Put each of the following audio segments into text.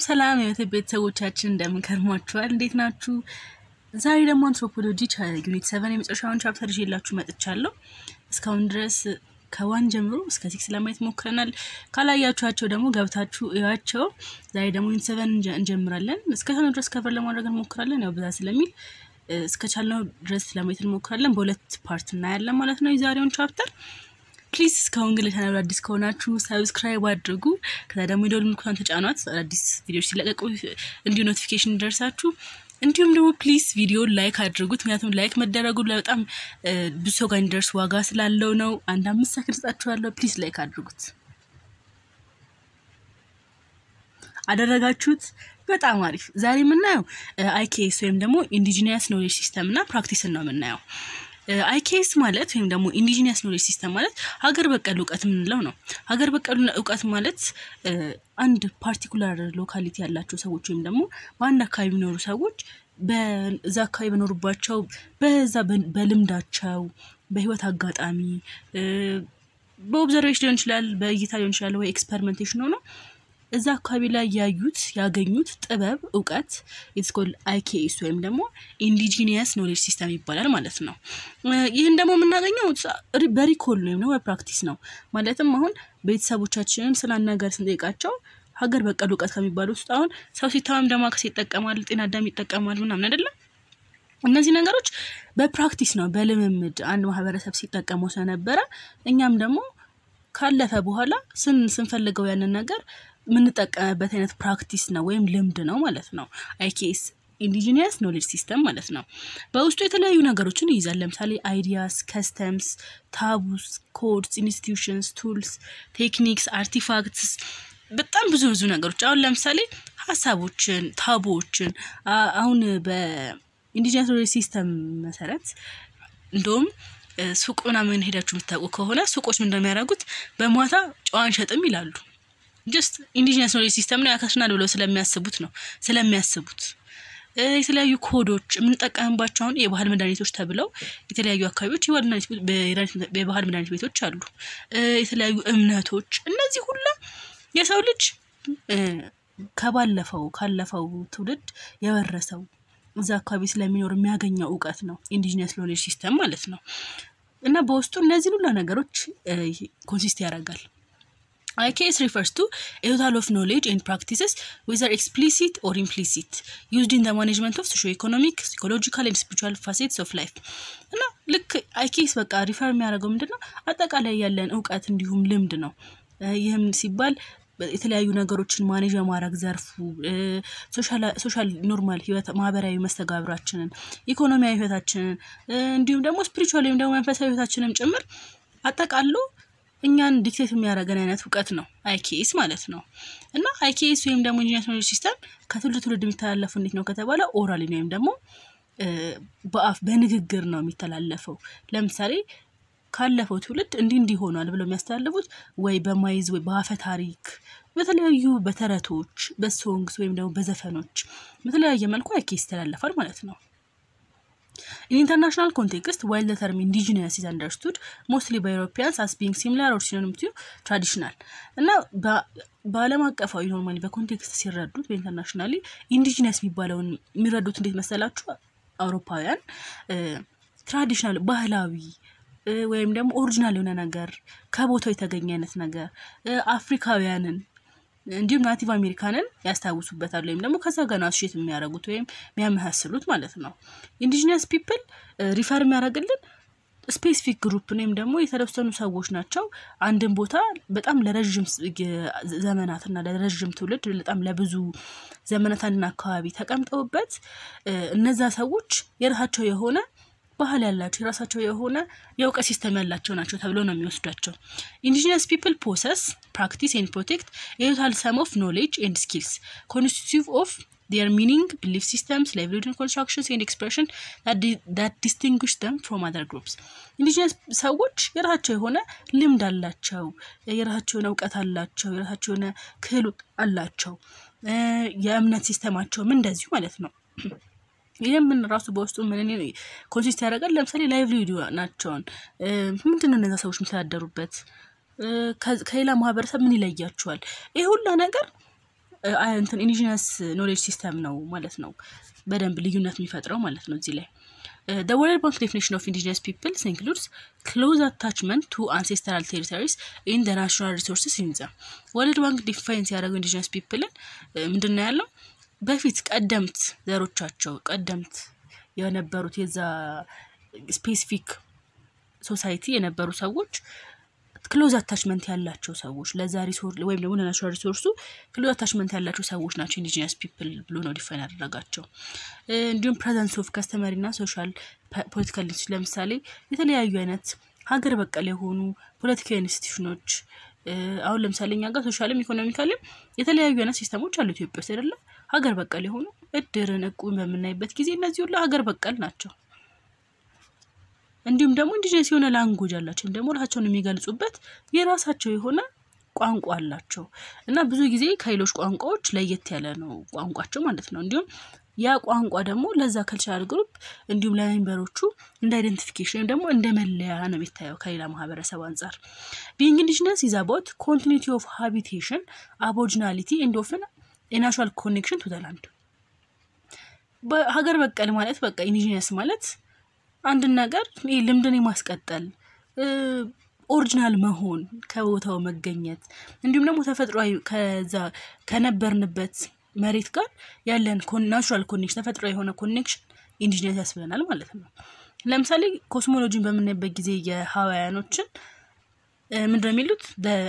ሰላም የቤተ ቤተሰቦቻችን እንደምን ከርሟችኋል? እንዴት ናችሁ? ዛሬ ደግሞ አንትሮፖሎጂ ዩኒት ሰቨን የመጨረሻውን ቻፕተር ይዤላችሁ መጥቻለሁ። እስካሁን ድረስ ከዋን ጀምሮ እስከ ሲክስ ለማየት ሞክረናል። ካላያችኋቸው ደግሞ ገብታችሁ እያቸው። ዛሬ ደግሞ ዩኒት ሰቨን እንጀምራለን። እስከ ቻልነው ድረስ ከቨር ለማድረግ እንሞክራለን። ያው ብዛ ስለሚል እስከ ቻልነው ድረስ ለማየት እንሞክራለን። በሁለት ፓርት እናያለን ማለት ነው የዛሬውን ቻፕተር ፕሊዝ እስካሁን ግን ለቻናሉ አዲስ ከሆናችሁ ሰብስክራይብ አድርጉ። ከዛ ደግሞ የደወል ምልክቷን ተጫኗት፣ አዲስ ቪዲዮዎች ሲለቀቁ እንዲሁ ኖቲፊኬሽን ደርሳችሁ። እንዲሁም ደግሞ ፕሊዝ ቪዲዮን ላይክ አድርጉት። ምክንያቱም ላይክ መደረጉ በጣም ብዙ ሰው ጋር እንዲደርስ ዋጋ ስላለው ነው። አንድ አምስት ሰክንድ ሰጣችኋለሁ። ፕሊዝ ላይክ አድርጉት። አደረጋችሁት? በጣም አሪፍ። ዛሬ የምናየው አይኬኤስ ወይም ደግሞ ኢንዲጂኒያስ ኖሌጅ ሲስተም እና ፕራክቲስን ነው የምናየው። አይኬኤስ ማለት ወይም ደግሞ ኢንዲጂኒያስ ኖሌጅ ሲስተም ማለት ሀገር በቀል እውቀት የምንለው ነው። ሀገር በቀል እውቀት ማለት አንድ ፓርቲኩላር ሎካሊቲ ያላቸው ሰዎች ወይም ደግሞ በአንድ አካባቢ የሚኖሩ ሰዎች በዛ አካባቢ በኖሩባቸው በዛ በልምዳቸው በህይወት አጋጣሚ በኦብዘርቬሽን ሊሆን ይችላል፣ በእይታ ሊሆን ይችላል፣ ወይ ኤክስፐሪመንቴሽን ሆኖ እዛ አካባቢ ላይ ያዩት ያገኙት ጥበብ እውቀት ኢትስኮል አይኬኤስ ወይም ደግሞ ኢንዲጂኒየስ ኖሌጅ ሲስተም ይባላል ማለት ነው። ይህን ደግሞ የምናገኘው በሪኮል ወይም ደግሞ በፕራክቲስ ነው። ማለትም አሁን ቤተሰቦቻችንን ስለ አንድ ነገር ስንጠይቃቸው ሀገር በቀል እውቀት ከሚባሉት ውስጥ አሁን ሰው ሲታመም ደማከሴ ይጠቀማል፣ ጤና አዳም ይጠቀማል ምናምን አይደለም። እነዚህ ነገሮች በፕራክቲስ ነው በልምምድ አንድ ማህበረሰብ ሲጠቀመው ስለነበረ እኛም ደግሞ ካለፈ በኋላ ስን ስንፈልገው ያንን ነገር የምንጠቀምበት አይነት ፕራክቲስ ነው ወይም ልምድ ነው ማለት ነው። አይኬኤስ ኢንዲጂኒየስ ኖሌጅ ሲስተም ማለት ነው። በውስጡ የተለያዩ ነገሮችን ይይዛል። ለምሳሌ አይዲያስ፣ ከስተምስ፣ ታቡስ፣ ኮድስ፣ ኢንስቲትዩሽንስ፣ ቱልስ፣ ቴክኒክስ፣ አርቲፋክትስ በጣም ብዙ ብዙ ነገሮች አሁን ለምሳሌ ሀሳቦችን፣ ታቡዎችን አሁን በኢንዲጂኒየስ ኖሌጅ ሲስተም መሰረት እንደውም ሱቅ ምናምን ሄዳችሁ የምታውቁ ከሆነ ሱቆች ምን እንደሚያደርጉት በማታ ጨዋ አንሸጥም ይላሉ። ጀስት ኢንዲጂነስ ኖሌጅ ሲስተም ነው ያከስናል ብለው ስለሚያስቡት ነው ስለሚያስቡት የተለያዩ ኮዶች የምንጠቀምባቸው አሁን የባህል መድኃኒቶች ተብለው የተለያዩ አካባቢዎች የባህል መድኃኒት ቤቶች አሉ። የተለያዩ እምነቶች፣ እነዚህ ሁላ የሰው ልጅ ከባለፈው ካለፈው ትውልድ የወረሰው እዛ አካባቢ ስለሚኖር የሚያገኘው እውቀት ነው ኢንዲጂነስ ኖሌጅ ሲስተም ማለት ነው። እና በውስጡ እነዚህን ሁላ ነገሮች ኮንሲስት ያደርጋል። አይኬኤስ ሪፈርስ ቱ ኤ ቶታል ኦፍ ኖሌጅ ኤንድ ፕራክቲስስ ዌዘር ኤክስፕሊሲት ኦር ኢምፕሊሲት ዩዝድ ኢን ማኔጅመንት ኦፍ ሶሾ ኢኮኖሚክ ሳይኮሎጂካል ኤንድ ስፒሪቹዋል ፋሴትስ ኦፍ ላይፍ እና ልክ አይኬኤስ በቃ ሪፈር የሚያደርገው ምንድን ነው አጠቃላይ ያለን እውቀት እንዲሁም ልምድ ነው። ይህም ሲባል የተለያዩ ነገሮችን ማኔጅ የማድረግ ዘርፉ ሶሻል ኖርማል ህይወት ማህበራዊ መስተጋብራችንን ኢኮኖሚያዊ ህይወታችንን እንዲሁም ደግሞ ስፒሪቹዋል ወይም ደግሞ መንፈሳዊ ህይወታችንን ጭምር አጠቃሎ እኛን ዲክቴት የሚያደርገን አይነት እውቀት ነው አይኬኤስ ማለት ነው። እና አይኬኤስ ወይም ደግሞ ኢንጂነስ ኖሌጅ ሲስተም ከትውልድ ትውልድ የሚተላለፉ እንዴት ነው ከተባለ ኦራሊ ወይም ደግሞ በአፍ በንግግር ነው የሚተላለፈው። ለምሳሌ ካለፈው ትውልድ እንዲህ እንዲህ ሆኗል ብለው የሚያስተላልፉት ወይ በማይዝ ወይ በአፈ ታሪክ በተለያዩ በተረቶች በሶንግስ ወይም ደግሞ በዘፈኖች በተለያየ መልኩ አይኬኤስ ይተላለፋል ማለት ነው። In international context, while the term indigenous is understood mostly by Europeans as being similar or synonym to traditional እና በዓለም አቀፋዊ ኖርማሊ በኮንቴክስት ሲረዱት በኢንተርናሽናሊ ኢንዲጂነስ የሚባለውን የሚረዱት እንዴት መሰላችሁ? አውሮፓውያን ትራዲሽናል ባህላዊ ወይም ደግሞ ኦሪጂናል የሆነ ነገር ከቦታው የተገኘ አይነት ነገር አፍሪካውያንን እንዲሁም ናቲቭ አሜሪካንን ያስታውሱበታል ወይም ደግሞ ከዛ ጋር አሶሼት የሚያደርጉት ወይም የሚያመሳስሉት ማለት ነው። ኢንዲጂነስ ፒፕል ሪፈር የሚያደርግልን ስፔሲፊክ ግሩፕ ወይም ደግሞ የተወሰኑ ሰዎች ናቸው። አንድን ቦታ በጣም ለረዥም ዘመናትና ለረዥም ትውልድ በጣም ለብዙ ዘመናት አንድን አካባቢ ተቀምጠውበት እነዛ ሰዎች የራሳቸው የሆነ ባህል ያላቸው የራሳቸው የሆነ የእውቀት ሲስተም ያላቸው ናቸው ተብሎ ነው የሚወስዷቸው። ኢንዲጂነስ ፒፕል ፖሰስ ፕራክቲስ ኤንድ ፕሮቴክት የቶታል ሰም ኦፍ ኖሌጅ ኤንድ ስኪልስ ኮንስቲቱቲቭ ኦፍ ዲር ሚኒንግ ቢሊፍ ሲስተምስ ላይቭሊሁድ ኮንስትራክሽንስ ኤንድ ኤክስፕሬሽን ዳት ዲስቲንጉሽ ደም ፍሮም አደር ግሩፕስ። ኢንዲጂነስ ሰዎች የራሳቸው የሆነ ልምድ አላቸው፣ የራሳቸው የሆነ እውቀት አላቸው፣ የራሳቸው የሆነ ክህሎት አላቸው። የእምነት ሲስተማቸውም እንደዚሁ ማለት ነው። ይህም ምን ራሱ በውስጡ ምን ኮንሲስት ያደርጋል። ለምሳሌ ላይቭሊሁድ ናቸውን ምንድን ነው እነዛ ሰዎች የሚተዳደሩበት ከሌላ ማህበረሰብ ምን ይለያቸዋል? ይህ ሁላ ነገር እንትን ኢንዲጂነስ ኖሌጅ ሲስተም ነው ማለት ነው በደንብ ልዩነት የሚፈጥረው ማለት ነው እዚህ ላይ The World Bank definition of indigenous peoples includes close attachment to ancestral territories in the natural resources in them. ወርልድ ባንክ ዲፋይን ሲያደርገው ኢንዲጂነስ ፒፕልን ምንድን ነው ያለው? በፊት ቀደምት ዘሮቻቸው ቀደምት የነበሩት የዛ ስፔሲፊክ ሶሳይቲ የነበሩ ሰዎች ክሎዝ አታችመንት ያላቸው ሰዎች ለዛ ሪሶር ወይም ደግሞ ለናቹራል ሪሶርሱ ክሎዝ አታችመንት ያላቸው ሰዎች ናቸው ኢንዲጂነስ ፒፕል ብሎ ነው ዲፋይን ያደረጋቸው። እንዲሁም ፕሬዘንስ ኦፍ ከስተመሪ እና ሶሻል ፖለቲካል ኢንስቲቱሽን ለምሳሌ የተለያዩ አይነት ሀገር በቀል የሆኑ ፖለቲካዊ ኢንስቲቱሽኖች አሁን ለምሳሌ እኛ ጋር ሶሻልም ኢኮኖሚካልም የተለያዩ አይነት ሲስተሞች አሉ ኢትዮጵያ ውስጥ አይደለ? ሀገር በቀል የሆኑ እድርን፣ እቁብን በምናይበት ጊዜ እነዚህ ሁሉ ሀገር በቀል ናቸው። እንዲሁም ደግሞ ኢንዲጂነስ የሆነ ላንጉጅ አላቸው ወይም ደግሞ ራሳቸውን የሚገልጹበት የራሳቸው የሆነ ቋንቋ አላቸው እና ብዙ ጊዜ ከሌሎች ቋንቋዎች ለየት ያለ ነው ቋንቋቸው ማለት ነው። እንዲሁም ያ ቋንቋ ደግሞ ለዛ ከልቸራል ግሩፕ እንዲሁም ለሜምበሮቹ እንደ አይደንቲፊኬሽን ወይም ደግሞ እንደ መለያ ነው የሚታየው ከሌላ ማህበረሰብ አንጻር። ቢንግ ኢንዲጂነስ ኢዝ አባውት ኮንቲኒቲ ኦፍ ሃቢቴሽን አቦሪጂናሊቲ ኤንድ ኦፍን የናቹራል ኮኔክሽን ቱ ዘ ላንድ። በሀገር በቀል ማለት በቃ ኢንዲጂነስ ማለት አንድን ነገር ይህ ልምድን የማስቀጠል ኦሪጂናል መሆን ከቦታው መገኘት እንዲሁም ደግሞ ተፈጥሯዊ ከዛ ከነበርንበት መሬት ጋር ያለን ናቹራል ኮኔክሽን ተፈጥሮ የሆነ ኮኔክሽን ኢንዲጂነስ ያስብለናል ማለት ነው። ለምሳሌ ኮስሞሎጂን በምናይበት ጊዜ የሀዋያኖችን ምንድን ነው የሚሉት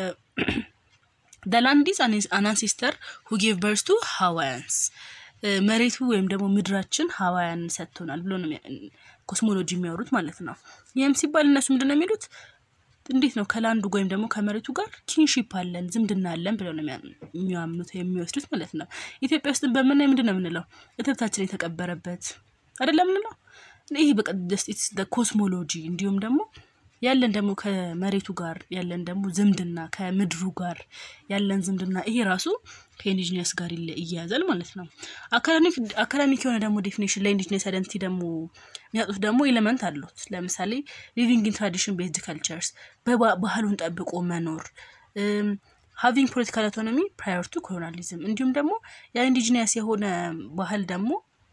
ላንዲስ አን አንሴስተር ሁ ጌቭ በርስ ቱ ሀዋያንስ መሬቱ ወይም ደግሞ ምድራችን ሀዋያን ሰጥቶናል ብሎ ነው ኮስሞሎጂ የሚያወሩት ማለት ነው። ይህም ሲባል እነሱ ምንድን ነው የሚሉት እንዴት ነው ከላንዱ ወይም ደግሞ ከመሬቱ ጋር ኪንሺፕ አለን ዝምድና አለን ብለው ነው የሚያምኑት የሚወስዱት ማለት ነው። ኢትዮጵያ ውስጥ በምናይ ምንድን ነው የምንለው እትብታችን የተቀበረበት አይደለም ምንለው ይህ በቃ ኮስሞሎጂ እንዲሁም ደግሞ ያለን ደግሞ ከመሬቱ ጋር ያለን ደግሞ ዝምድና ከምድሩ ጋር ያለን ዝምድና ይሄ ራሱ ከኢንዲጂነስ ጋር ይያያዛል ማለት ነው። አካዳሚክ የሆነ ደግሞ ዴፊኒሽን ለኢንዲጂነስ አይደንቲቲ ደግሞ የሚያጡት ደግሞ ኤሌመንት አሉት። ለምሳሌ ሊቪንግ ኢን ትራዲሽን ቤዝድ ካልቸርስ ባህሉን ጠብቆ መኖር፣ ሃቪንግ ፖለቲካል አውቶኖሚ ፕራየር ቱ ኮሎናሊዝም እንዲሁም ደግሞ የኢንዲጂነስ የሆነ ባህል ደግሞ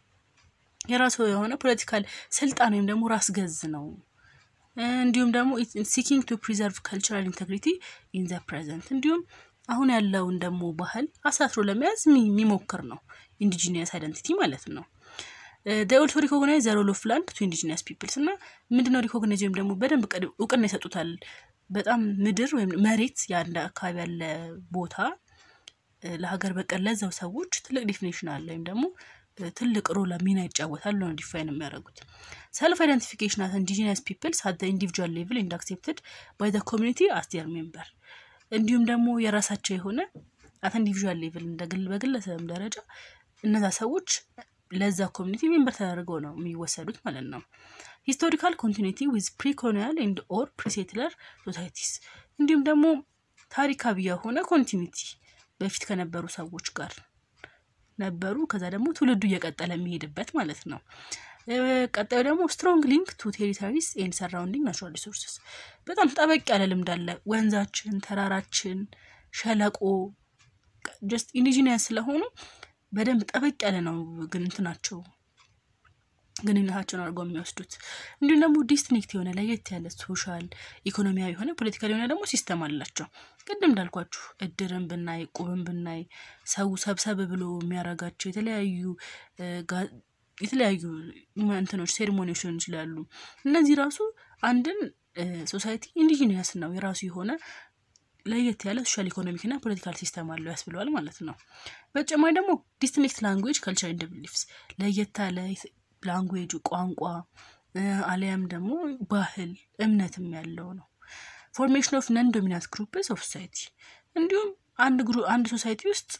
የራሱ የሆነ ፖለቲካል ስልጣን ወይም ደግሞ ራስ ገዝ ነው። እንዲሁም ደግሞ ሲኪንግ ቱ ፕሪዘርቭ ካልቸራል ኢንቴግሪቲ ኢን ዘ ፕሬዘንት እንዲሁም አሁን ያለውን ደግሞ ባህል አሳስሮ ለመያዝ የሚሞክር ነው ኢንዲጂኒየስ አይደንቲቲ ማለት ነው። ኦልሶ ሪኮግናይዝ ዘ ሮል ኦፍ ላንድ ቱ ኢንዲጂኒየስ ፒፕልስ እና ምንድነው ሪኮግናይዝ ወይም ደግሞ በደንብ እውቅና ይሰጡታል። በጣም ምድር ወይም መሬት የአንድ አካባቢ ያለ ቦታ ለሀገር በቀል ለዛው ሰዎች ትልቅ ዲፊኒሽን አለ ወይም ደግሞ ትልቅ ሮል ሚና ይጫወታል ነው ዲፋይን የሚያደርጉት። ሰልፍ አይደንቲፊኬሽን አስ ኢንዲጂነስ ፒፕልስ አት ኢንዲቪጁዋል ሌቭል ኤንድ አክሴፕትድ ባይ ዘ ኮሚኒቲ አስ ዴር ሜምበር እንዲሁም ደግሞ የራሳቸው የሆነ አት ኢንዲቪጁዋል ሌቭል በግለሰብም ደረጃ እነዛ ሰዎች ለዛ ኮሚኒቲ ሜምበር ተደርገው ነው የሚወሰዱት ማለት ነው። ሂስቶሪካል ኮንቲኒቲ ዊዝ ፕሪኮሎኒያል ኤንድ ኦር ፕሪሴትለር ሶሳይቲስ እንዲሁም ደግሞ ታሪካዊ የሆነ ኮንቲኒቲ በፊት ከነበሩ ሰዎች ጋር ነበሩ። ከዛ ደግሞ ትውልዱ እየቀጠለ የሚሄድበት ማለት ነው። ቀጣዩ ደግሞ ስትሮንግ ሊንክ ቱ ቴሪቶሪስ ኤንድ ሰራውንዲንግ ናቹራል ሪሶርስስ በጣም ጠበቅ ያለ ልምድ አለ። ወንዛችን፣ ተራራችን፣ ሸለቆ ጀስት ኢንዲጂኒየስ ስለሆኑ በደንብ ጠበቅ ያለ ነው ግን እንትናቸው ግንኙነታቸውን አድርገው የሚወስዱት እንዲሁም ደግሞ ዲስትኒክት የሆነ ለየት ያለ ሶሻል ኢኮኖሚያዊ የሆነ ፖለቲካል የሆነ ደግሞ ሲስተም አላቸው። ቅድም እንዳልኳችሁ እድርን ብናይ ቁብን ብናይ ሰው ሰብሰብ ብሎ የሚያረጋቸው የተለያዩ የተለያዩ እንትኖች ሴሪሞኒዎች ሊሆን ይችላሉ። እነዚህ ራሱ አንድን ሶሳይቲ ኢንዲጂኒየስ ነው የራሱ የሆነ ለየት ያለ ሶሻል ኢኮኖሚክ እና ፖለቲካል ሲስተም አለው ያስብለዋል ማለት ነው። በተጨማሪ ደግሞ ዲስትኒክት ላንጉዌጅ ካልቸር ኤንድ ቢሊፍስ ለየት ያለ ላንጉዌጁ ቋንቋ አሊያም ደግሞ ባህል እምነትም ያለው ነው። ፎርሜሽን ኦፍ ነን ዶሚናንት ግሩፕስ ኦፍ ሶሳይቲ እንዲሁም አንድ ግሩ አንድ ሶሳይቲ ውስጥ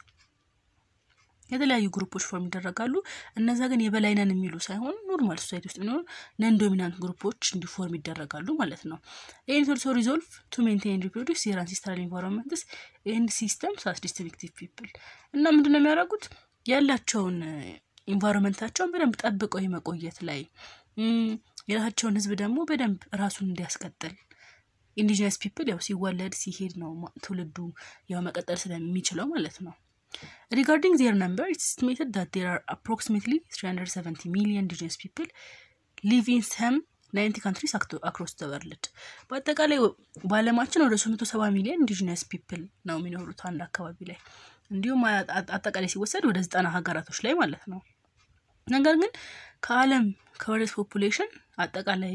የተለያዩ ግሩፖች ፎርም ይደረጋሉ። እነዛ ግን የበላይ ነን የሚሉ ሳይሆን ኖርማል ሶሳይቲ ውስጥ የሚኖሩ ነን ዶሚናንት ግሩፖች እንዲፎርም ይደረጋሉ ማለት ነው። ኤንድ ኦልሶ ሪዞልቭ ቱ ሜንቴን ሪፕሮዲስ የር አንሴስትራል ኢንቫይሮንመንትስ ኤንድ ሲስተምስ አስ ዲስትሪክቲቭ ፒፕል እና ምንድን ነው የሚያደርጉት ያላቸውን ኢንቫይሮንመንታቸውን በደንብ ጠብቀው የመቆየት ላይ የራሳቸውን ህዝብ ደግሞ በደንብ ራሱን እንዲያስቀጥል ኢንዲጂነስ ፒፕል ያው ሲወለድ ሲሄድ ነው ትውልዱ ያው መቀጠል ስለሚችለው ማለት ነው። ሪጋርዲንግ ዜር ነምበር ኢትስ ኤስቲሜትድ ዛት ዜር አር አፕሮክሲሜትሊ 370 ሚሊዮን ኢንዲጂነስ ፒፕል ሊቭ ኢን ሰም ናይንቲ ካንትሪስ አክሮስ ዘ ወርልድ። በአጠቃላይ በዓለማችን ወደ 370 ሚሊዮን ኢንዲጂነስ ፒፕል ነው የሚኖሩት አንድ አካባቢ ላይ እንዲሁም አጠቃላይ ሲወሰድ ወደ ዘጠና ሀገራቶች ላይ ማለት ነው። ነገር ግን ከዓለም ከወርልድ ፖፑሌሽን አጠቃላይ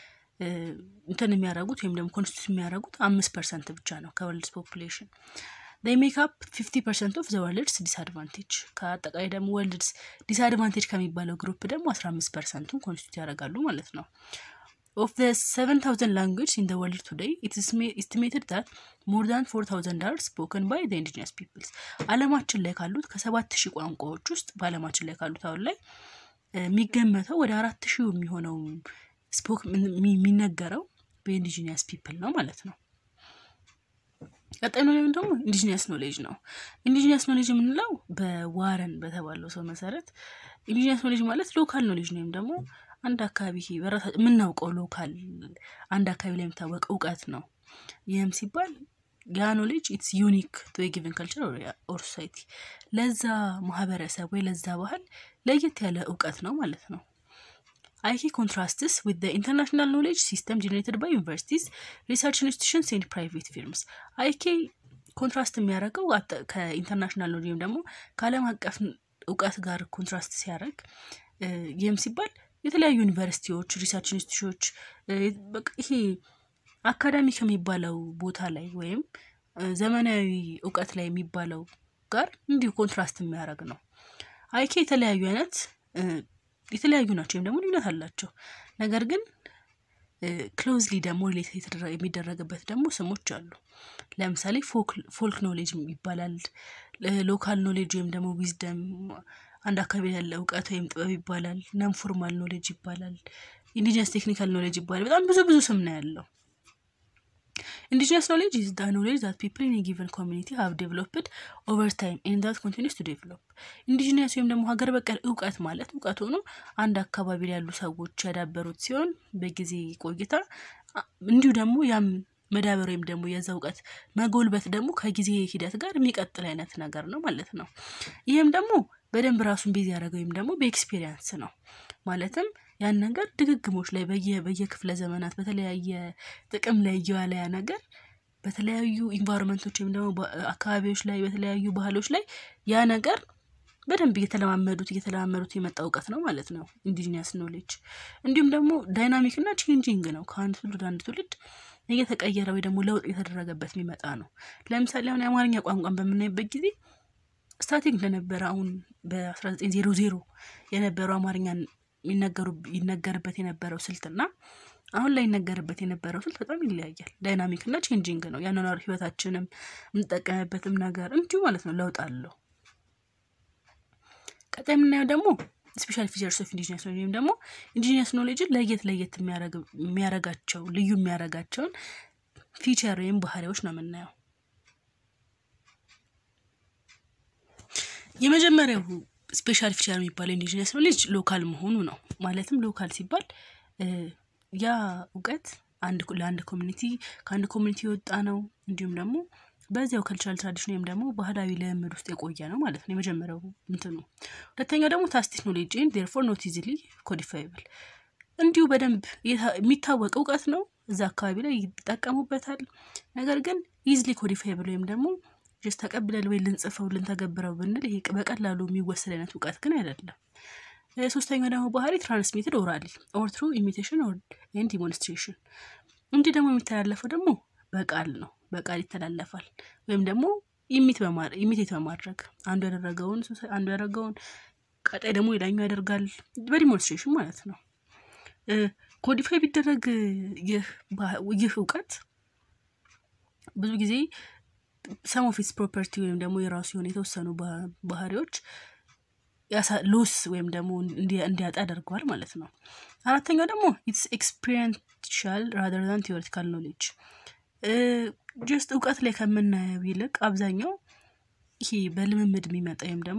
እንትን የሚያደርጉት ወይም ደግሞ ኮንስቲቱት የሚያደርጉት አምስት ፐርሰንት ብቻ ነው ከወርልድ ፖፑሌሽን ዴይ ሜክ አፕ ፊፍቲ ፐርሰንት ኦፍ ዘ ወርልድስ ዲስአድቫንቴጅ ከአጠቃላይ ደግሞ ወርልድስ ዲስአድቫንቴጅ ከሚባለው ግሩፕ ደግሞ አስራ አምስት ፐርሰንቱን ኮንስቲቱት ያደርጋሉ ማለት ነው። ኦፍ ዘ ሰቨን ታውዘንድ ላንጉጅ ኢን ዘ ወርልድ ቱዴይ ኢትስ ኤስቲሜትድ ዛት ሞር ዛን ፎር ታውዘንድ አር ስፖከን ባይ ዘ ኢንዲጂነስ ፒፕልስ አለማችን ላይ ካሉት ከሰባት ሺህ ቋንቋዎች ውስጥ በአለማችን ላይ ካሉት አሁን ላይ የሚገመተው ወደ አራት ሺህ የሚሆነው ስፖክ የሚነገረው በኢንዲጂኒየስ ፒፕል ነው ማለት ነው። ቀጣይ ነው ደግሞ ኢንዲጂኒየስ ኖሌጅ ነው። ኢንዲጂኒየስ ኖሌጅ የምንለው በዋረን በተባለው ሰው መሰረት ኢንዲጂኒየስ ኖሌጅ ማለት ሎካል ኖሌጅ ነው ወይም ደግሞ አንድ አካባቢ የምናውቀው ሎካል አንድ አካባቢ ላይ የሚታወቅ እውቀት ነው። ይህም ሲባል ያ ኖሌጅ ኢትስ ዩኒክ ቱ ጊቨን ካልቸር ኦር ሶሳይቲ ለዛ ማህበረሰብ ወይ ለዛ ባህል ለየት ያለ እውቀት ነው ማለት ነው። አይኪ ኮንትራስትስ ዊት ኢንተርናሽናል ኖሌጅ ሲስተም ጀኔሬትድ ባይ ዩኒቨርሲቲስ ሪሰርች ኢንስቲቱሽንስ ኤንድ ፕራይቬት ፊርምስ አይኬ ኮንትራስት የሚያደርገው ከኢንተርናሽናል ኖሌጅ ወይም ደግሞ ከዓለም አቀፍ እውቀት ጋር ኮንትራስት ሲያደርግ ይህም ሲባል የተለያዩ ዩኒቨርሲቲዎች፣ ሪሰርች ኢንስቲቱሽኖች ይሄ አካዳሚ ከሚባለው ቦታ ላይ ወይም ዘመናዊ እውቀት ላይ የሚባለው ጋር እንዲሁ ኮንትራስት የሚያደርግ ነው። አይኬ የተለያዩ አይነት የተለያዩ ናቸው ወይም ደግሞ ልዩነት አላቸው። ነገር ግን ክሎዝሊ ደግሞ ሪሌት የሚደረግበት ደግሞ ስሞች አሉ። ለምሳሌ ፎልክ ኖሌጅ ይባላል። ሎካል ኖሌጅ ወይም ደግሞ ዊዝደም አንድ አካባቢ ያለ እውቀት ወይም ጥበብ ይባላል። ነን ፎርማል ኖሌጅ ይባላል። ኢንዲጂነስ ቴክኒካል ኖሌጅ ይባላል። በጣም ብዙ ብዙ ስም ነው ያለው። ኢንዲጂነስ ኖሌጅ ኢዝ ዳ ኖሌጅ ዛት ፒፕል ኢን ጊቨን ኮሚኒቲ ሃቭ ዴቨሎፕድ ኦቨር ታይም ኤንድ ዛት ኮንቲኒስ ቱ ዴቨሎፕ። ኢንዲጂነስ ወይም ደግሞ ሀገር በቀል እውቀት ማለት እውቀት ሆኖ አንድ አካባቢ ላይ ያሉ ሰዎች ያዳበሩት ሲሆን በጊዜ ቆይታ እንዲሁ ደግሞ ያም መዳበር ወይም ደግሞ የዛ እውቀት መጎልበት ደግሞ ከጊዜ ሂደት ጋር የሚቀጥል አይነት ነገር ነው ማለት ነው። ይህም ደግሞ በደንብ ራሱን ቤዝ ያደረገው ወይም ደግሞ በኤክስፔሪንስ ነው ማለትም ያን ነገር ድግግሞች ላይ በየ በየክፍለ ዘመናት በተለያየ ጥቅም ላይ እየዋለ ያ ነገር በተለያዩ ኢንቫይሮንመንቶች ወይም ደግሞ አካባቢዎች ላይ በተለያዩ ባህሎች ላይ ያ ነገር በደንብ እየተለማመዱት እየተለማመዱት የመጣ እውቀት ነው ማለት ነው ኢንዲጂኒየስ ኖሌጅ። እንዲሁም ደግሞ ዳይናሚክ እና ቼንጂንግ ነው። ከአንድ ትውልድ አንድ ትውልድ እየተቀየረ ወይ ደግሞ ለውጥ እየተደረገበት የሚመጣ ነው። ለምሳሌ አሁን የአማርኛ ቋንቋን በምናይበት ጊዜ ስታቲክ እንደነበረ አሁን በ1900 የነበረው አማርኛን ይነገርበት የነበረው ስልትና አሁን ላይ ይነገርበት የነበረው ስልት በጣም ይለያያል። ዳይናሚክ እና ቼንጂንግ ነው። ያኗኗር ህይወታችንም የምንጠቀምበትም ነገር እንዲሁ ማለት ነው ለውጥ አለው። ቀጣይ የምናየው ደግሞ ስፔሻል ፊቸርስ ኦፍ ኢንዲጂነስ ኖሌጅ ወይም ደግሞ ኢንዲጂነስ ኖሌጅን ለየት ለየት የሚያረጋቸው ልዩ የሚያረጋቸውን ፊቸር ወይም ባህሪዎች ነው የምናየው። የመጀመሪያው ስፔሻል ፊቸር የሚባለው ኢንዲጂነስ ኖሌጅ ሎካል መሆኑ ነው። ማለትም ሎካል ሲባል ያ እውቀት አንድ ለአንድ ኮሚኒቲ ከአንድ ኮሚኒቲ የወጣ ነው። እንዲሁም ደግሞ በዚያው ከልቸራል ትራዲሽን ወይም ደግሞ ባህላዊ ልምምድ ውስጥ የቆየ ነው ማለት ነው። የመጀመሪያው እንትኑ። ሁለተኛው ደግሞ ታስቲክ ኖሌጅ ኤንድ ዴርፎር ኖት ኢዚሊ ኮዲፋይብል እንዲሁ በደንብ የሚታወቅ እውቀት ነው። እዛ አካባቢ ላይ ይጠቀሙበታል። ነገር ግን ኢዝሊ ኮዲፋይብል ወይም ደግሞ ጀስት ተቀብለን ወይ ልንጽፈው ልንተገብረው ብንል ይሄ በቀላሉ የሚወሰድ አይነት እውቀት ግን አይደለም። ሶስተኛው ደግሞ ባህሪ ትራንስሚትድ ኦራሊ ኦር ትሩ ኢሚቴሽን ኤንድ ዲሞንስትሬሽን። እንዲህ ደግሞ የሚተላለፈው ደግሞ በቃል ነው። በቃል ይተላለፋል ወይም ደግሞ ኢሚቴት በማድረግ አንዱ ያደረገውን አንዱ ያደረገውን ቀጣይ ደግሞ ሌላኛው ያደርጋል በዲሞንስትሬሽን ማለት ነው። ኮዲፋይ ቢደረግ ይህ እውቀት ብዙ ጊዜ ሰም ኦፍ ኢትስ ፕሮፐርቲ ወይም ደግሞ የራሱ የሆነ የተወሰኑ ባህሪዎች ሎስ ወይም ደግሞ እንዲያጣ ያደርገዋል ማለት ነው። አራተኛው ደግሞ ኢትስ ኤክስፒሪንሻል ራደር ዛን ቴዎሪቲካል ኖሌጅ ጀስት እውቀት ላይ ከምናየው ይልቅ አብዛኛው ይሄ በልምምድ የሚመጣ ወይም ደግሞ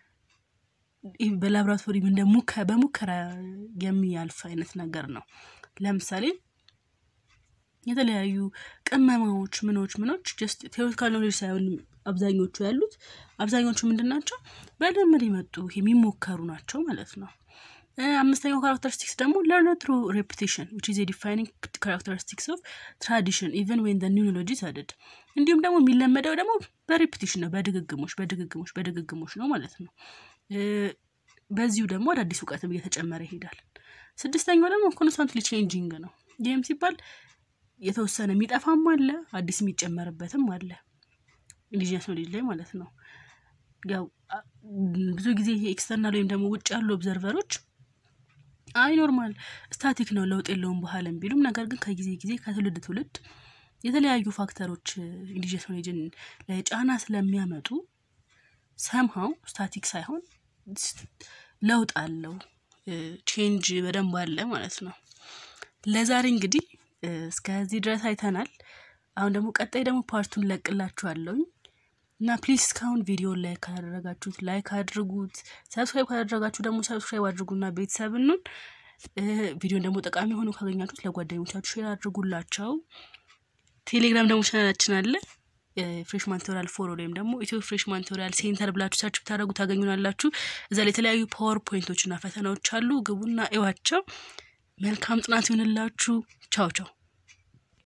በላብራቶሪ እንደ በሙከራ የሚያልፍ አይነት ነገር ነው። ለምሳሌ የተለያዩ ቅመማዎች ምኖች ምኖች ጀስት ቴዎሪቲካል ኖሌጅ ሳይሆን አብዛኞቹ ያሉት አብዛኞቹ ምንድን ናቸው? በልምድ የመጡ የሚሞከሩ ናቸው ማለት ነው። አምስተኛው ካራክተሪስቲክስ ደግሞ ለርን ትሩ ሬፑቴሽን ዊች ኢዝ ዲፋይኒንግ ካራክተሪስቲክስ ኦፍ ትራዲሽን ኢቨን ዌን ዘ ኒው ኖሎጂ አድድ እንዲሁም ደግሞ የሚለመደው ደግሞ በሬፑቴሽን ነው፣ በድግግሞች በድግግሞች በድግግሞች ነው ማለት ነው። በዚሁ ደግሞ አዳዲስ እውቀትም እየተጨመረ ይሄዳል። ስድስተኛው ደግሞ ኮንስታንትሊ ቼንጂንግ ነው። ይህም ሲባል የተወሰነ የሚጠፋም አለ አዲስ የሚጨመርበትም አለ ኢንዲጂነስ ኖሌጅ ላይ ማለት ነው። ያው ብዙ ጊዜ ኤክስተርናል ወይም ደግሞ ውጭ ያሉ ኦብዘርቨሮች አይ ኖርማል ስታቲክ ነው ለውጥ የለውም ባህልም ቢሉም ነገር ግን ከጊዜ ጊዜ ከትውልድ ትውልድ የተለያዩ ፋክተሮች ኢንዲጂነስ ኖሌጅን ላይ ጫና ስለሚያመጡ ሰምሃው ስታቲክ ሳይሆን ለውጥ አለው ቼንጅ በደንብ አለ ማለት ነው። ለዛሬ እንግዲህ እስከዚህ ድረስ አይተናል። አሁን ደግሞ ቀጣይ ደግሞ ፓርቱን ለቅላችኋለሁኝ እና ፕሊዝ እስካሁን ቪዲዮ ላይክ ካላደረጋችሁት ላይክ አድርጉት። ሰብስክራይብ ካላደረጋችሁ ደግሞ ሰብስክራይብ አድርጉና ቤተሰብ ኑን። ቪዲዮን ደግሞ ጠቃሚ ሆኖ ካገኛችሁት ለጓደኞቻችሁ ሼር አድርጉላቸው። ቴሌግራም ደግሞ ቻናላችን አለ ፍሬሽማን ቱቶሪያል ፎር ወይም ደግሞ ኢትዮ ፍሬሽማን ቱቶሪያል ሴንተር ብላችሁ ሰርች ብታደረጉ ታገኙናላችሁ። እዛ ላይ የተለያዩ ፓወር ፖይንቶችና ፈተናዎች አሉ። ግቡና እዋቸው። መልካም ጥናት ይሆንላችሁ። ቻው ቻው